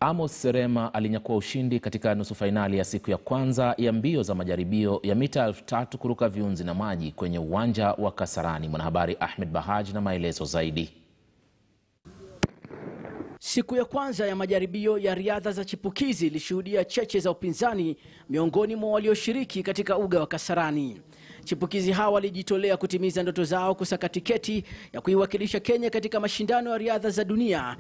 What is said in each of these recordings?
Amos Serema alinyakua ushindi katika nusu fainali ya siku ya kwanza ya mbio za majaribio ya mita elfu tatu kuruka viunzi na maji kwenye uwanja wa Kasarani. Mwanahabari Ahmed Bahaj na maelezo zaidi. Siku ya kwanza ya majaribio ya riadha za chipukizi ilishuhudia cheche za upinzani miongoni mwa walioshiriki katika uga wa Kasarani. Chipukizi hawa walijitolea kutimiza ndoto zao kusaka tiketi ya kuiwakilisha Kenya katika mashindano ya riadha za dunia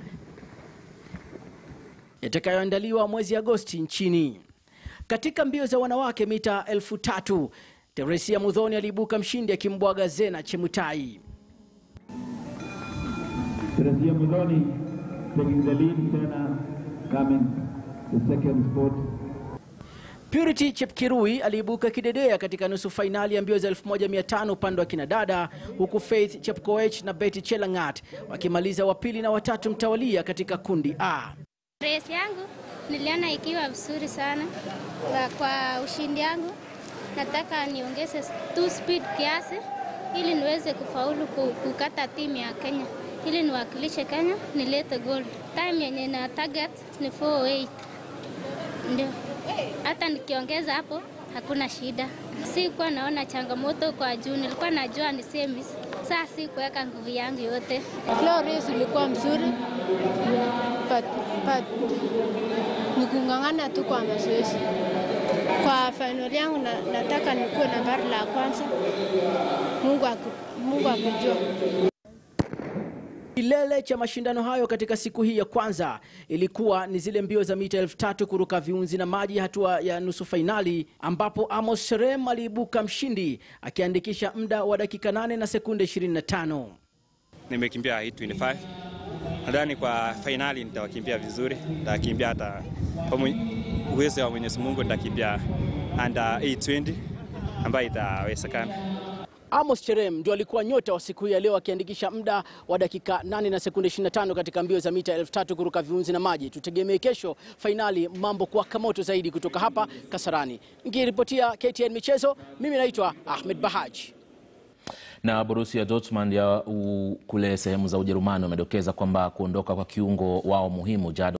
yatakayoandaliwa mwezi Agosti nchini. Katika mbio za wanawake mita elfu tatu Teresia Mudhoni aliibuka mshindi akimbwaga Zena Chemutai. Teresia Mudhoni taking the lead, Sena coming the second spot. Purity Chepkirui aliibuka kidedea katika nusu fainali ya mbio za 1500 upande wa kinadada, huku Faith Chepkoech na Betty Chelangat wakimaliza wa pili na watatu mtawalia katika kundi A. Race yangu niliona ikiwa vizuri sana kwa, kwa ushindi yangu nataka niongeze tu speed kiasi ili niweze kufaulu kukata timu ya Kenya ili niwakilishe Kenya nilete gold. Time yenye na target ni 408 ndio, hata nikiongeza hapo hakuna shida. Sikuwa naona changamoto kwa juu, nilikuwa najua ni semis. Saa si kuweka nguvu yangu yote. Leo race ilikuwa mzuri but, but ni kung'ang'ana tu kwa mazoezi. Kwa fainali yangu na, nataka nikuwe nambari la kwanza. Mungu, aku, Mungu akijua. Kilele cha mashindano hayo katika siku hii ya kwanza ilikuwa ni zile mbio za mita elfu tatu kuruka viunzi na maji, hatua ya nusu fainali, ambapo Amos Serem aliibuka mshindi akiandikisha muda wa dakika 8 na sekunde 25. Nimekimbia 825 nadhani kwa fainali nitawakimbia vizuri, nitakimbia hata kwa uwezo wa Mwenyezi Mungu, nitakimbia under 820 ambayo itawezekana. Amos Cherem ndio alikuwa nyota wa siku hii ya leo akiandikisha muda wa dakika 8 na sekunde 25 katika mbio za mita elfu tatu kuruka viunzi na maji. Tutegemee kesho fainali mambo kuwaka moto zaidi kutoka hapa Kasarani. Nikiripotia KTN Michezo, mimi naitwa Ahmed Bahaj. Na Borussia Dortmund ya kule sehemu za Ujerumani wamedokeza kwamba kuondoka kwa kiungo wao muhimu Jadon